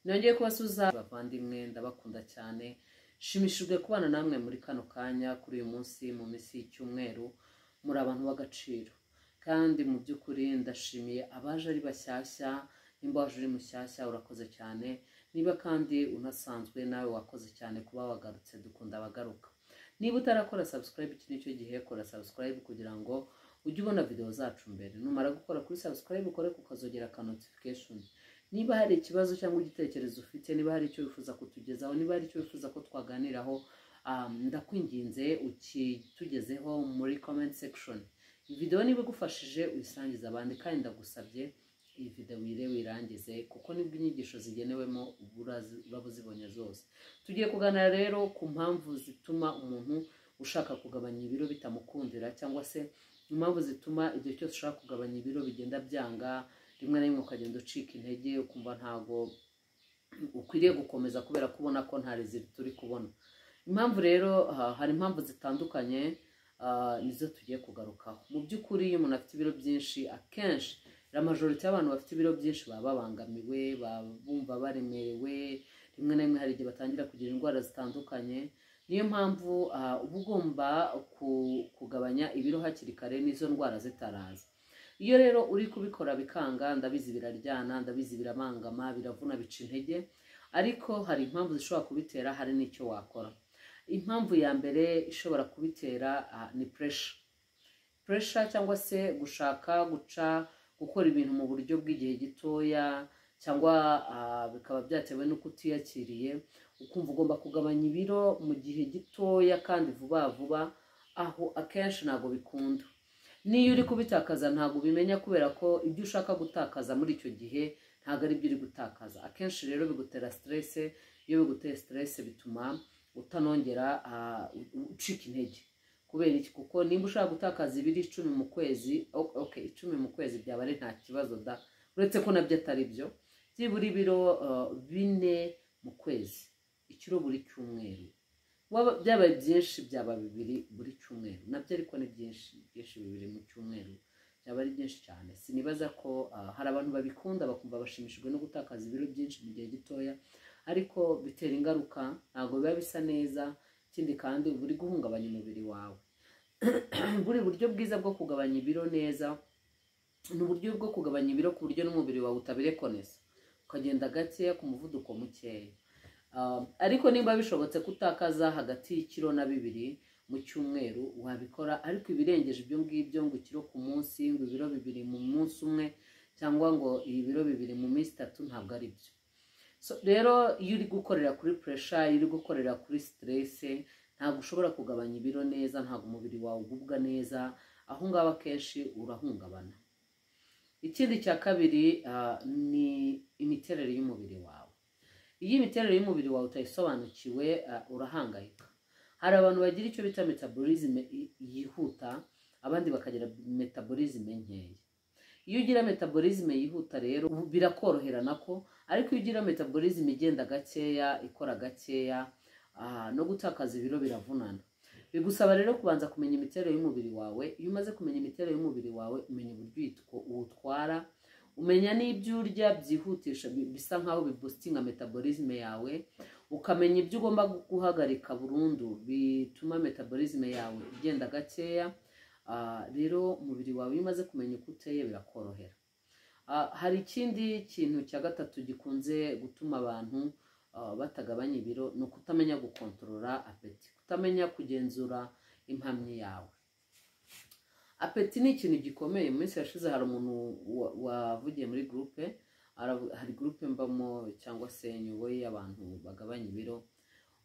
nongeye kubasubiza bavandimwe ndabakunda cyane shimishijwe kubana namwe muri kano kanya kuri uyu munsi mu minsi y'icyumweru muri abantu b'agaciro kandi mu by'ukuri ndashimiye abaje ari bashyashya nimba waje uri mushyashya urakoze cyane niba kandi unasanzwe nawe wakoze cyane kuba wagarutse dukunda abagaruka niba utarakora subscribe iki nicyo gihe kora subscribe kugira ngo ujye ubona video zacu mbere numara gukora kuri subscribe ukore kukazogera ka notification niba hari ikibazo cyangwa igitekerezo ufite niba hari icyo wifuza kutugezaho niba hari icyo wifuza ko twaganiraho um, ndakwinginze ukitugezeho muri comment section iyi video niba igufashije uyisangize abandi kandi ndagusabye iyi video wire wirangize kuko nibwo inyigisho zigenewemo urazi- uraba uzibonye zose tugiye kuganira rero ku mpamvu zituma umuntu ushaka kugabanya ibiro bitamukundira cyangwa se impamvu zituma igihe cyose ushaka kugabanya ibiro bigenda byanga rimwe na rimwe ukagenda ucika intege ukumva ntago ukwiriye gukomeza kubera ko ubona ko nta rezili turi kubona impamvu rero ah, hari impamvu zitandukanye ah, nizo tugiye kugarukaho mu by'ukuri iyo umuntu afite ibiro byinshi akenshi la majority y'abantu bafite ibiro byinshi baba babangamiwe baba bumva baremerewe rimwe na rimwe hari igihe batangira kugira indwara zitandukanye niyo mpamvu ah, uba ugomba ku- kugabanya ibiro hakiri kare n'izo ndwara zitaraza iyo rero uri kubikora bikanga ndabizi biraryana ndabizi biramangama biravuna bica intege ariko hari impamvu zishobora kubitera hari n'icyo wakora impamvu ya mbere ishobora kubitera ah, ni puresha puresha cyangwa se gushaka guca gukora ibintu mu buryo bw'igihe gitoya cyangwa ah, bikaba byatewe n'uko utiyakiriye ukumva ugomba kugabanya ibiro mu gihe gitoya kandi vuba vuba aho akenshi ntabwo bikunda niyo uri kubitakaza ntabwo ubimenya kubera ko ibyo ushaka gutakaza muri icyo gihe ntabwo ari byo uri gutakaza akenshi rero bigutera siterese iyo biguteye siterese bituma utanongera ah, u- ucika intege kubera iki kuko nimba ushaka gutakaza ibiro icumi mu kwezi o- okay icumi mu kwezi byaba ari nta kibazo da uretse ko nabyo atari byo byibura ibiro uh, bine mu kwezi ikiro buri cyumweru Waba- byabaye byinshi byaba bibiri buri cyumweru nabyo ariko ni byinshi byinshi bibiri mu cyumweru byaba ari byinshi cyane sinibaza ko uh, hari abantu babikunda bakumva bashimishijwe no gutakaza ibiro byinshi mu gihe gitoya ariko bitera ingaruka ntabwo biba bisa neza ikindi kandi uba uri guhungabanya umubiri wawe buri buryo bwiza bwo kugabanya ibiro neza ni uburyo bwo kugabanya ibiro ku buryo n'umubiri wawe utabirekoneza ukagenda gakeya ku muvuduko mukeya Ah, ariko nimba bishobotse ko utakaza hagati y'ikiro na bibiri mu cyumweru wabikora ariko ibirengeje ibyo ngibyo ngo ikiro ku munsi ngo ibiro bibiri mu munsi umwe cyangwa ngo ibiro bibiri mu minsi itatu ntabwo ari byo so rero iyo uri gukorera kuri puresha iyo uri gukorera kuri siterese ntabwo ushobora kugabanya ibiro neza ntabwo umubiri wawe ugubwa neza aho ngaho akenshi urahungabana ikindi cya kabiri ah, ni imiterere y'umubiri wawe iyo imiterere y'umubiri wawe utayisobanukiwe ah, urahangayika hari abantu bagira icyo bita metabolism i- yihuta abandi bakagira metabolism nkeya iyo ugira metabolism yihuta rero ubu birakorohera nako ariko iyo ugira metabolism igenda gakeya ikora gakeya ah, no gutakaza ibiro biravunana bigusaba rero kubanza kumenya imiterere y'umubiri wawe iyo umaze kumenya imiterere y'umubiri wawe umenya uburyo uyitwa- uwutwara umenya n'ibyo urya byihutisha bi- bisa nkaho bibositinga metabolism yawe ukamenya ibyo ugomba guhagarika burundu bituma metabolism yawe igenda gakeya Ah, rero umubiri wawe iyo umaze kumenya uko uteye birakorohera Ah, hari ikindi kintu cya gatatu gikunze gutuma abantu ah, batagabanya ibiro ni ukutamenya gukontorora apeti kutamenya kugenzura impamyi yawe apeti ni ikintu gikomeye mu minsi yashize hari umuntu wa- wavugiye muri gurupe aravu- hari gurupe mbamo cyangwa se nyoboye y'abantu bagabanya ibiro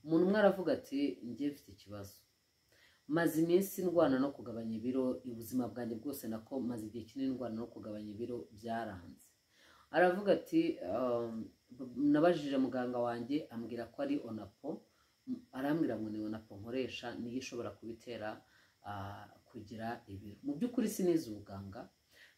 umuntu umwe aravuga ati njye mfite ikibazo maze iminsi ndwana no kugabanya ibiro ubuzima bwanjye bwose nako maze igihe kinini ndwana no kugabanya ibiro byaranze aravuga ati "Um, nabajije muganga wanjye ambwira ko ari onapo M- arambwira ngo ni onapo nkoresha niyo ishobora kubitera ah, kugira ibiro mu by'ukuri sinize ubuganga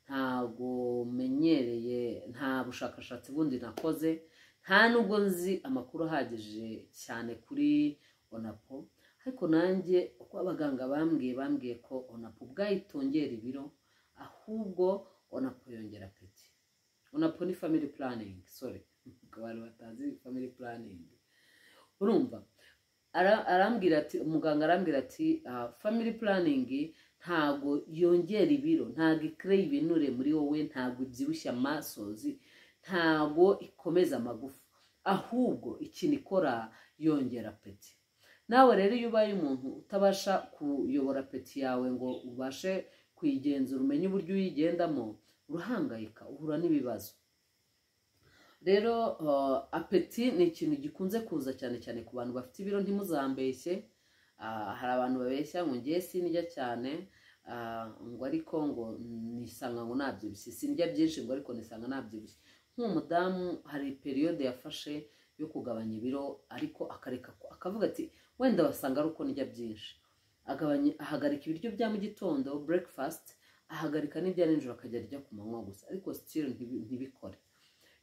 ntabwo menyereye nta bushakashatsi bundi nakoze nta nubwo nzi amakuru ahagije cyane kuri onapo ariko nanjye uko abaganga bambwiye bambwiye ko onapo ubwayo itongera ibiro ahubwo onapo yongera apeti onapo ni family planning sorry ku bantu batazi family planning urumva Ara- arambwira ati umuganga arambwira ati "Ah, family planning ntago yongera ibiro ntago ikireye ibinure muri wowe ntago ibyibushya amasozi ntago ikomeza amagufa ahubwo ikintu ikora yongera peti nawe rero iyo ubaye umuntu utabasha kuyobora peti yawe ngo ubashe kuyigenzura umenye uburyo uyigendamo urahangayika uhura n'ibibazo rero uh, apeti ni ikintu gikunze kuza cyane cyane ku bantu bafite ibiro ntimuzambeshye Ah, hari abantu babeshya ngo ngiye sinirya cyane ah, ngo ariko ngo nisanga ngo nabyibushye sindya byinshi ngo ariko nisanga nabyibushye nk'umudamu hari periyode yafashe yo kugabanya ibiro ariko akareka ko- akavuga ati wenda wasanga ari uko ndya byinshi agabanya ahagarika ibiryo bya mu gitondo breakfast ahagarika n'ibya nijoro akajya arya ku manywa gusa ariko still ntibi- ntibikore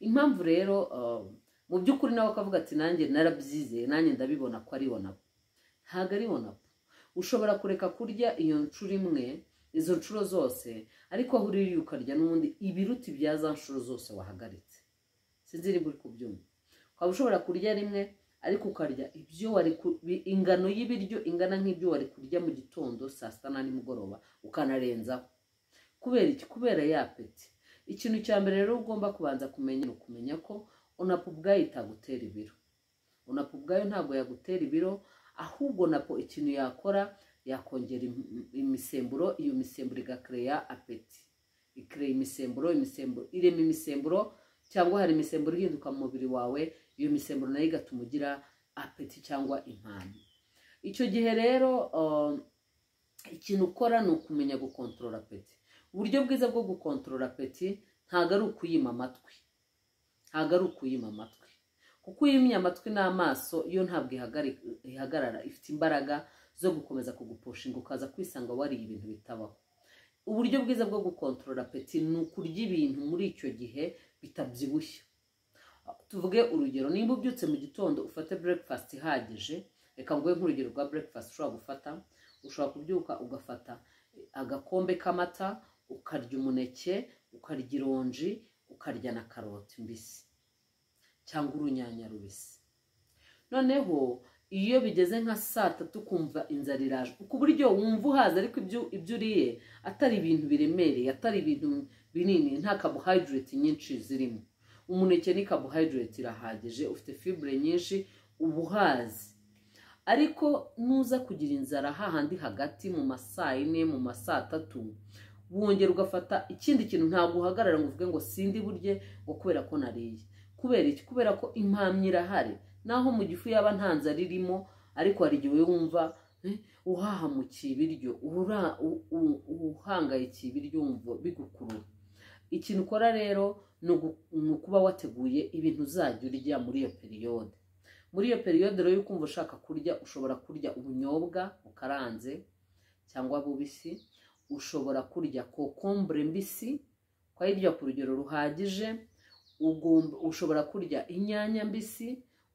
impamvu rero uh, mu by'ukuri nawe akavuga ati nanjye narabyizeye nanjye ndabibona ko ari wonapo ntabwo ari wonapo ushobora kureka kurya iyo nshuro imwe izo nshuro zose ariko aho uri ukarya n'ubundi ibiruta ibya za nshuro zose wahagaritse sinzi niba uri kubyumva ukaba ushobora kurya rimwe ariko ukarya ibyo wari ku- bi- ingano y'ibiryo ingana nk'ibyo wari kurya mu gitondo saa sita na nimugoroba ukanarenzaho kubera iki kubera ya peti ikintu cya mbere rero ugomba kubanza kumenya ni ukumenya ko onapo ubwayo itagutera ibiro onapo ubwayo ntabwo yagutera ibiro ahubwo napo ikintu yakora yakongera im- imisemburo iyo misemburo igakereya apeti ikereya imisemburo imisemburo irema imisemburo cyangwa hari imisemburo ihinduka mu mubiri wawe iyo misemburo nayo igatuma ugira apeti cyangwa impano icyo gihe rero um, ikintu ukora ni ukumenya gukontorora apeti uburyo bwiza bwo gukontorora apeti ntabwo ari ukuyima amatwi ntabwo ari ukuyima amatwi kuko uyimye amatwi n'amaso yo ntabwo ihagari- ihagarara ifite imbaraga zo gukomeza kugupushinga ukaza kwisanga wariye ibintu bitabaho uburyo bwiza bwo gukontorora apeti ni ukurya ibintu muri icyo gihe bitabyibushye tuvuge urugero nimba ubyutse mu gitondo ufate breakfast ihagije reka nguhe nk'urugero rwa breakfast ushobora gufata ushobora kubyuka ugafata agakombe k'amata ukarya umuneke ukarya ironji ukarya na karoti mbisi cyangwa urunyanya rubisi noneho iyo bigeze nka saa tatu ukumva inzara iraje ku buryo wumva uhaze ariko ibyo ibyo uriye atari ibintu biremereye atari ibintu binini nta carbohydrate nyinshi zirimo umuneke ni carbohydrate irahagije ufite fibre nyinshi uba uhaze ariko nuza kugira inzara hahandi hagati mu ma saa yine mu ma saa tatu wongera ugafata ikindi kintu ntabwo uhagarara ngo uvuge ngo sindi burye ngo kubera ko nariye kubera iki kubera ko impamyi irahari naho mu gifu yaba nta nzara irimo ariko hari igihe wumva eh, uhahamukiye ibiryo ura- u- u- uhangayikiye ibiryo wumva bigukurura ikintu ukora rero ni ugu- ni ukuba wateguye ibintu uzajya urya muri iyo periyode muri iyo periyode rero yo kumva ushaka kurya ushobora kurya ubunyobwa bukaranze cyangwa bubisi ushobora kurya kokombure mbisi ukayirya ku rugero ruhagije ugomba ushobora kurya inyanya mbisi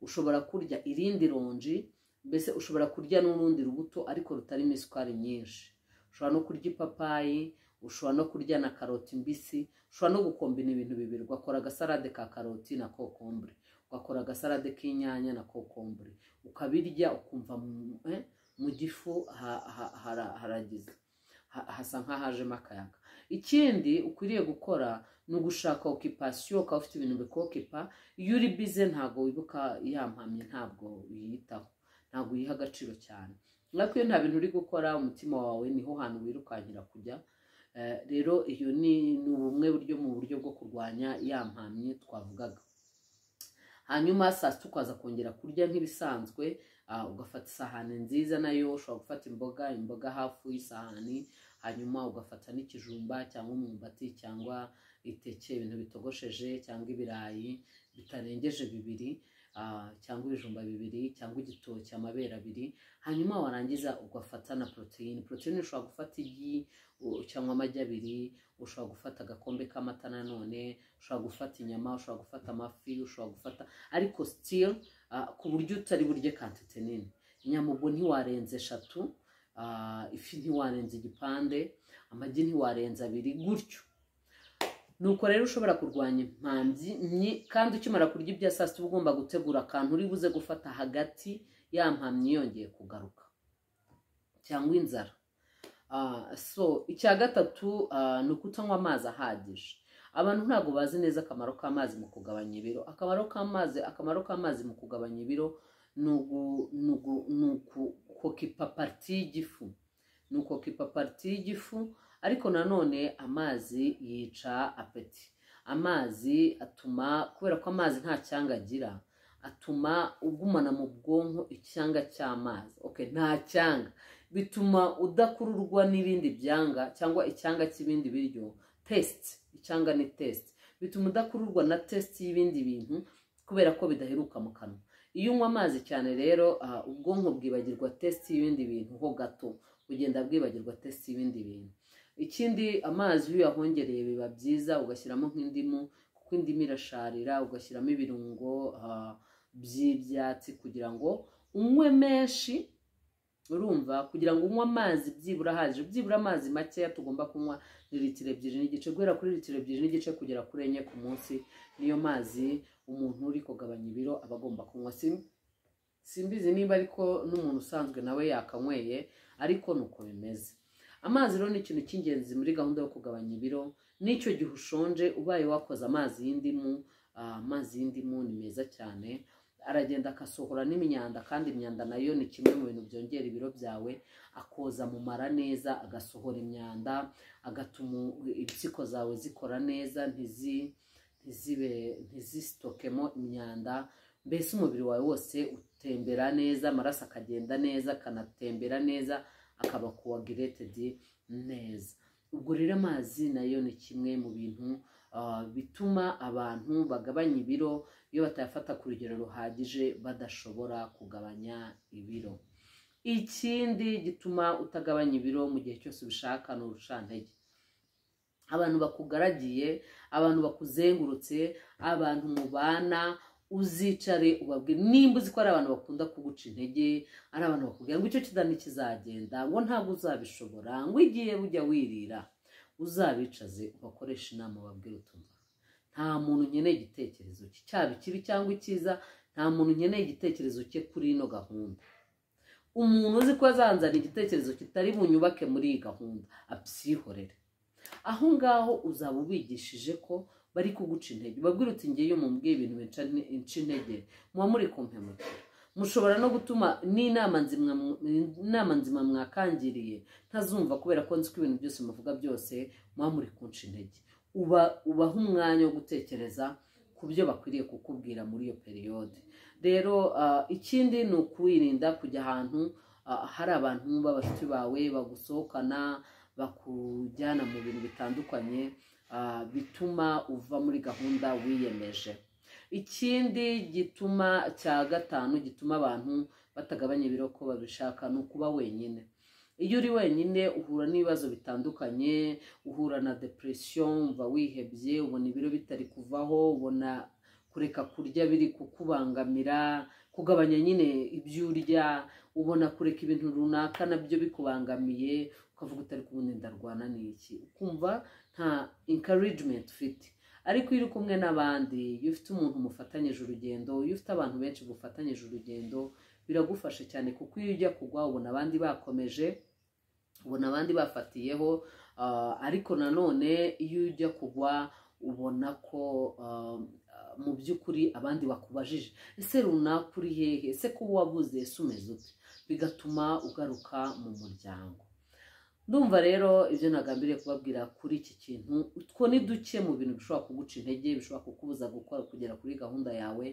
ushobora kurya irindi ronji mbese ushobora kurya n'urundi rubuto ariko rutarimo isukari nyinshi ushobora no kurya ipapayi ushobora no kurya na karoti mbisi ushobora no gukombina ibintu bibiri ugakora agasarade ka karoti na kokombure ugakora agasarade k'inyanya na kokombure ukabirya ukumva mu- eh, mu gifu ha- ha- hara- haragize ha- hasa nk'ahajemo akayaga ikindi ukwiriye gukora ni ugushaka okipasiyo ukaba ufite ibintu bikokipa iyo uri bize ntabwo wibuka ya mpamyi ntabwo uyitaho ntabwo uyiha agaciro cyane urabona ko iyo nta bintu uri gukora umutima wawe niho hantu wirukankira kujya Eh, rero iyo ni ni bumwe buryo mu buryo bwo kurwanya ya mpamyi twavugaga hanyuma saa sita ukaza kongera kurya nk'ibisanzwe ah, ugafata isahani nziza nayo ushobora gufata imboga imboga hafu y'isahani hanyuma ugafata n'ikijumba cyangwa umwumbati cyangwa iteke ibintu bitogosheje cyangwa ibirayi bitarengeje bibiri ah, cyangwa ibijumba bibiri cyangwa igitoki amabere abiri hanyuma warangiza ugafata na poroteyine poroteyine ushobora gufata igi u- cyangwa amagi abiri ushobora gufata agakombe k'amata nanone ushobora gufata inyama ushobora gufata amafi ushobora gufata ariko still ah, ku buryo utari burye kantite nini inyama ubwo ntiwarenza eshatu ah, ifi ntiwarenza igipande amagi ntiwarenza abiri gutyo nuko rero ushobora kurwanya impambyi nyi- kandi ukimara kurya ibya saa sita uba ugomba gutegura akantu uri buze gufata hagati ya mpamyi yongeye kugaruka cyangwa inzara Ah, so icya gatatu ah, ni ukutanywa amazi ahagije abantu ntabwo bazi neza akamaro k'amazi mu kugabanya ibiro akamaro k'amazi akamaro k'amazi mu kugabanya ibiro ni ugu- ni ugu- ni ukokipa pariti y'igifu ni ukokipa pariti y'igifu ariko nanone amazi yica apeti amazi atuma kubera ko amazi nta cyanga agira atuma ugumana mu bwonko icyanga cy'amazi okay, nta cyanga bituma udakururwa n'ibindi byanga cyangwa icyanga cy'ibindi biryo tesiti icyanga ni tesiti bituma udakururwa na tesiti y'ibindi bintu kubera ko bidaheruka mu kanwa iyo unywa amazi cyane rero ah, ubwonko bwibagirwa tesiti y'ibindi bintu ho gato bugenda bwibagirwa tesiti y'ibindi bintu ikindi amazi iyo uyahongereye biba byiza ugashyiramo nk'indimu kuko indimu irasharira ugashyiramo ibirungo ah, by'ibyatsi kugira ngo unywe menshi urumva kugira ngo unywe amazi byibura ahagije byibura amazi makeya tugomba kunywa ni litiro ebyiri n'igice guhera kuri litiro ebyiri n'igice kugera kuri enye ku munsi niyo mazi umuntu uri kugabanya ibiro aba agomba kunywa Sim- simbizi niba ariko n'umuntu usanzwe nawe yakanyweye ariko ni uko bimeze amazi rero ni ikintu cy'ingenzi muri gahunda yo kugabanya ibiro n'icyo gihe ushonje ubaye wakoze amazi y'indimu ah, amazi y'indimu ni meza cyane aragenda agasohora n'imyanda kandi imyanda nayo ni kimwe mu bintu byongera ibiro byawe akoza mu mara neza agasohora imyanda agatuma impyiko zawe zikora neza ntizi ntizibe ntizisitokemo imyanda mbese umubiri wawe wose utembera neza amaraso akagenda neza akanatembera neza akaba kuwagiretedi neza ubwo rero amazi nayo ni kimwe mu bintu ah, bituma abantu bagabanya ibiro iyo batayafata ku rugero ruhagije badashobora kugabanya ibiro ikindi gituma utagabanya ibiro mu gihe cyose ubishaka ni urushantege abantu bakugaragiye abantu bakuzengurutse abantu mubana uzicare ubabwire nimba uzi ko ari abantu bakunda kuguca intege ari abantu bakubwira ngo icyo kizani kizagenda ngo ntabwo uzabishobora ngo igihe bujya wirira uzabicaze ubakoresha inama ubabwire utumva nta muntu nkeneye igitekerezo cye cyaba ikibi cyangwa icyiza nta muntu nkeneye igitekerezo cye kuri ino gahunda umuntu uzi ko azanzana igitekerezo kitari bunyubake muri iyi gahunda abyihorere aho ngaho uzaba ubigishije ko bari kuguca intege babwira uti ngewe mubwiye ibintu binca inte- inca intege muba muri kumpemukira mushobora no gutuma n'inama nzima mw- inama nzima mwakangiriye ntazumva kubera ko nzi ko ibintu byose muvuga byose muba muri kunca intege uba ubaha umwanya wo gutekereza ku byo bakwiriye kukubwira muri iyo periyode rero ah, ikindi ni ukwirinda kujya ahantu ah, hari abantu b'abashuti bawe bagusohokana bakujyana mu bintu bitandukanye ah, bituma uva muri gahunda wiyemeje ikindi gituma cya gatanu gituma abantu batagabanya ibiro ko babishaka ni ukuba wenyine iyo uri wenyine uhura n'ibibazo bitandukanye uhura na depression umva wihebye ubona ibiro bitari kuvaho ubona kureka kurya biri kukubangamira kugabanya nyine ibyo urya ubona kureka ibintu runaka nabyo bikubangamiye ukavuga utari kubona ndarwana n'iki ukumva nta encouragement ufite ariko iyo uri kumwe n'abandi iyo ufite umuntu mufatanyije urugendo iyo ufite abantu benshi mufatanyije urugendo biragufasha cyane kuko iyo ujya kugwa ubona abandi bakomeje ubona abandi bafatiyeho ah, ariko nanone iyo ujya kugwa ubona ko ah, mu by'ukuri abandi bakubajije ese runaka uri hehe ese kuba wabuze ese umeze ute bigatuma ugaruka mu muryango ndumva rero ibyo nagambiriye kubabwira kuri iki kintu utwo ni duke mu bintu bishobora kuguca intege bishobora kukubuza gukora kugera kuri gahunda yawe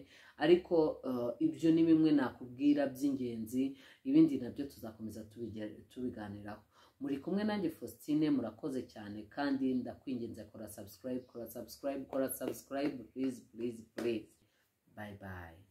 ariko eh, ibyo ni bimwe nakubwira by'ingenzi ibindi nabyo tuzakomeza tubige- tubiganiraho muri kumwe nanjye faustin murakoze cyane kandi ndakwinginze kora subscribe kora subscribe kora subscribe please please please bye bye